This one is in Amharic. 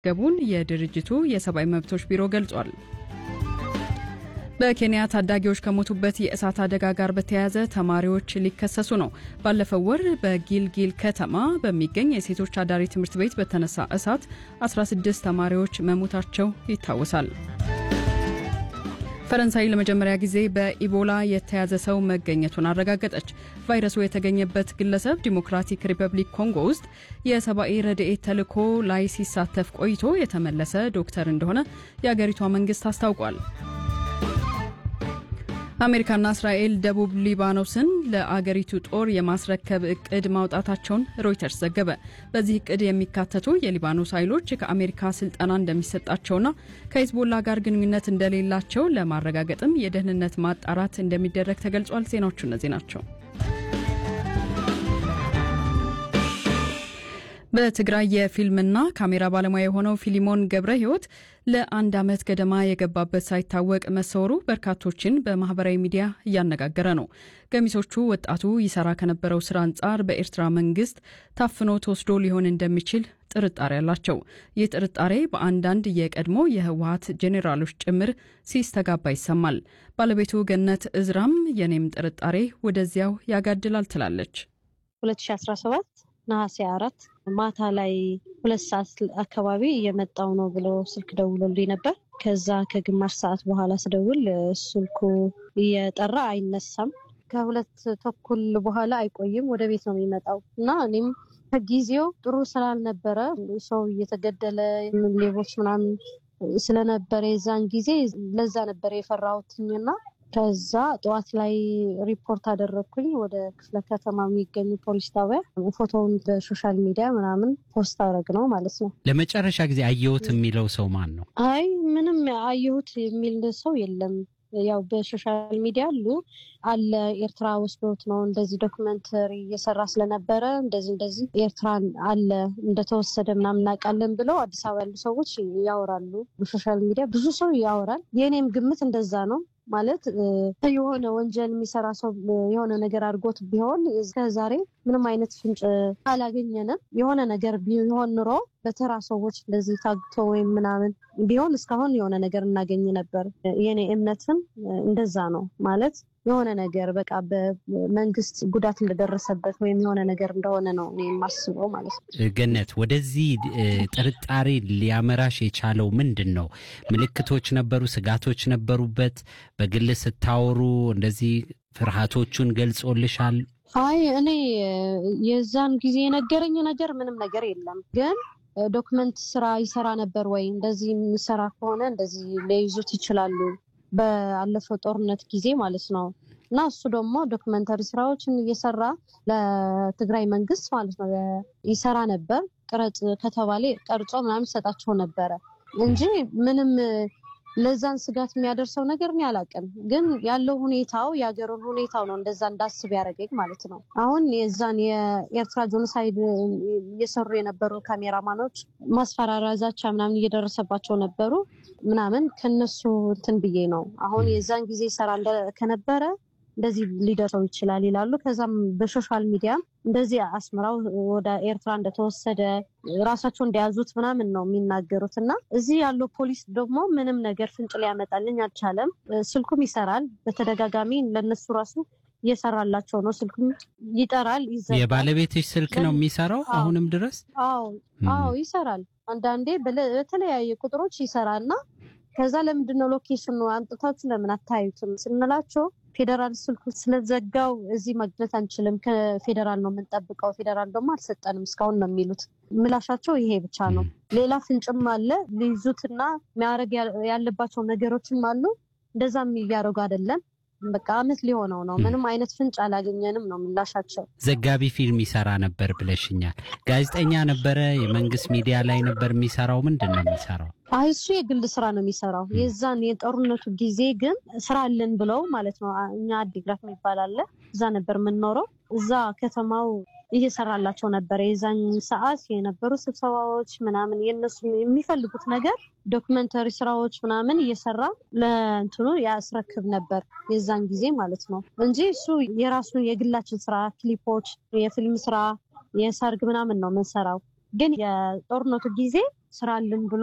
ገቡን የድርጅቱ የሰብአዊ መብቶች ቢሮ ገልጿል። በኬንያ ታዳጊዎች ከሞቱበት የእሳት አደጋ ጋር በተያያዘ ተማሪዎች ሊከሰሱ ነው። ባለፈው ወር በጊልጊል ከተማ በሚገኝ የሴቶች አዳሪ ትምህርት ቤት በተነሳ እሳት 16 ተማሪዎች መሞታቸው ይታወሳል። ፈረንሳይ ለመጀመሪያ ጊዜ በኢቦላ የተያዘ ሰው መገኘቱን አረጋገጠች። ቫይረሱ የተገኘበት ግለሰብ ዲሞክራቲክ ሪፐብሊክ ኮንጎ ውስጥ የሰብአዊ ረድኤት ተልዕኮ ላይ ሲሳተፍ ቆይቶ የተመለሰ ዶክተር እንደሆነ የአገሪቷ መንግስት አስታውቋል። አሜሪካና እስራኤል ደቡብ ሊባኖስን ለአገሪቱ ጦር የማስረከብ እቅድ ማውጣታቸውን ሮይተርስ ዘገበ። በዚህ እቅድ የሚካተቱ የሊባኖስ ኃይሎች ከአሜሪካ ስልጠና እንደሚሰጣቸውና ከሂዝቦላ ጋር ግንኙነት እንደሌላቸው ለማረጋገጥም የደህንነት ማጣራት እንደሚደረግ ተገልጿል። ዜናዎቹ እነዚህ ናቸው። በትግራይ የፊልምና ካሜራ ባለሙያ የሆነው ፊሊሞን ገብረ ሕይወት ለአንድ ዓመት ገደማ የገባበት ሳይታወቅ መሰወሩ በርካቶችን በማህበራዊ ሚዲያ እያነጋገረ ነው። ገሚሶቹ ወጣቱ ይሰራ ከነበረው ስራ አንጻር በኤርትራ መንግስት ታፍኖ ተወስዶ ሊሆን እንደሚችል ጥርጣሬ አላቸው። ይህ ጥርጣሬ በአንዳንድ የቀድሞ የህወሀት ጄኔራሎች ጭምር ሲስተጋባ ይሰማል። ባለቤቱ ገነት እዝራም የኔም ጥርጣሬ ወደዚያው ያጋድላል ትላለች። 2017 ነሐሴ አራት ማታ ላይ ሁለት ሰዓት አካባቢ እየመጣው ነው ብሎ ስልክ ደውሎልኝ ነበር። ከዛ ከግማሽ ሰዓት በኋላ ስደውል ስልኩ እየጠራ አይነሳም። ከሁለት ተኩል በኋላ አይቆይም ወደ ቤት ነው የሚመጣው እና እኔም ከጊዜው ጥሩ ስላልነበረ ሰው እየተገደለ ሌቦች ምናምን ስለነበረ የዛን ጊዜ ለዛ ነበረ የፈራሁትኝና ከዛ ጠዋት ላይ ሪፖርት አደረግኩኝ ወደ ክፍለ ከተማ የሚገኙ ፖሊስ ጣቢያ። ፎቶውን በሶሻል ሚዲያ ምናምን ፖስት አደረግ ነው ማለት ነው። ለመጨረሻ ጊዜ አየሁት የሚለው ሰው ማን ነው? አይ ምንም አየሁት የሚል ሰው የለም። ያው በሶሻል ሚዲያ አሉ አለ ኤርትራ ወስዶት ነው እንደዚህ ዶክመንተሪ እየሰራ ስለነበረ እንደዚህ እንደዚህ ኤርትራን አለ እንደተወሰደ ምናምን እናውቃለን ብለው አዲስ አበባ ያሉ ሰዎች ያወራሉ። በሶሻል ሚዲያ ብዙ ሰው ያወራል። የእኔም ግምት እንደዛ ነው። ማለት የሆነ ወንጀል የሚሰራ ሰው የሆነ ነገር አድርጎት ቢሆን እስከ ዛሬ ምንም አይነት ፍንጭ አላገኘንም። የሆነ ነገር ቢሆን ኑሮ በተራ ሰዎች እንደዚህ ታግቶ ወይም ምናምን ቢሆን እስካሁን የሆነ ነገር እናገኝ ነበር። የኔ እምነትም እንደዛ ነው። ማለት የሆነ ነገር በቃ በመንግስት ጉዳት እንደደረሰበት ወይም የሆነ ነገር እንደሆነ ነው እኔ የማስበው ማለት ነው። ገነት፣ ወደዚህ ጥርጣሬ ሊያመራሽ የቻለው ምንድን ነው? ምልክቶች ነበሩ? ስጋቶች ነበሩበት? በግል ስታወሩ እንደዚህ ፍርሃቶቹን ገልጾልሻል? አይ እኔ የዛን ጊዜ የነገረኝ ነገር ምንም ነገር የለም ግን ዶክመንት ስራ ይሰራ ነበር ወይ እንደዚህ የሚሰራ ከሆነ እንደዚህ ሊይዙት ይችላሉ በአለፈው ጦርነት ጊዜ ማለት ነው። እና እሱ ደግሞ ዶክመንተሪ ስራዎችን እየሰራ ለትግራይ መንግስት ማለት ነው ይሰራ ነበር። ቅረጽ ከተባለ ቀርጾ ምናምን ይሰጣቸው ነበረ እንጂ ምንም ለዛን ስጋት የሚያደርሰው ነገር እኔ አላውቅም። ግን ያለው ሁኔታው የሀገሩን ሁኔታው ነው እንደዛ እንዳስብ ያደረገኝ ማለት ነው። አሁን የዛን የኤርትራ ጆኖሳይድ እየሰሩ የነበሩ ካሜራማኖች ማስፈራሪያ፣ ዛቻ ምናምን እየደረሰባቸው ነበሩ ምናምን ከነሱ እንትን ብዬ ነው አሁን የዛን ጊዜ ሰራ ከነበረ እንደዚህ ሊደርሰው ይችላል ይላሉ። ከዛም በሶሻል ሚዲያ እንደዚህ አስመራው ወደ ኤርትራ እንደተወሰደ ራሳቸው እንደያዙት ምናምን ነው የሚናገሩት። እና እዚህ ያለው ፖሊስ ደግሞ ምንም ነገር ፍንጭ ሊያመጣልኝ አልቻለም። ስልኩም ይሰራል በተደጋጋሚ ለነሱ ራሱ እየሰራላቸው ነው። ስልኩም ይጠራል፣ ይዘጋል። የባለቤትሽ ስልክ ነው የሚሰራው አሁንም ድረስ? አዎ አዎ ይሰራል። አንዳንዴ በተለያየ ቁጥሮች ይሰራል እና ከዛ ለምንድን ነው ሎኬሽኑ አምጥታችሁ ለምን አታዩትም ስንላቸው ፌዴራል ስልኩ ስለዘጋው እዚህ ማግኘት አንችልም፣ ከፌዴራል ነው የምንጠብቀው፣ ፌዴራል ደግሞ አልሰጠንም እስካሁን ነው የሚሉት። ምላሻቸው ይሄ ብቻ ነው። ሌላ ፍንጭም አለ ሊይዙትና የሚያደርግ ያለባቸው ነገሮችም አሉ። እንደዛም እያደረጉ አይደለም። በቃ አመት ሊሆነው ነው። ምንም አይነት ፍንጭ አላገኘንም ነው ምላሻቸው። ዘጋቢ ፊልም ይሰራ ነበር ብለሽኛል። ጋዜጠኛ ነበረ? የመንግስት ሚዲያ ላይ ነበር የሚሰራው? ምንድን ነው የሚሰራው? አይ እሱ የግል ስራ ነው የሚሰራው። የዛን የጦርነቱ ጊዜ ግን ስራ አለን ብለው ማለት ነው። እኛ አዲግራት የሚባል አለ፣ እዛ ነበር የምንኖረው። እዛ ከተማው እየሰራላቸው ነበር። የዛን ሰዓት የነበሩ ስብሰባዎች ምናምን የነሱ የሚፈልጉት ነገር ዶክመንተሪ ስራዎች ምናምን እየሰራ ለእንትኑ ያስረክብ ነበር የዛን ጊዜ ማለት ነው እንጂ እሱ የራሱ የግላችን ስራ ክሊፖች፣ የፊልም ስራ፣ የሰርግ ምናምን ነው የምንሰራው። ግን የጦርነቱ ጊዜ ስራልን ብሎ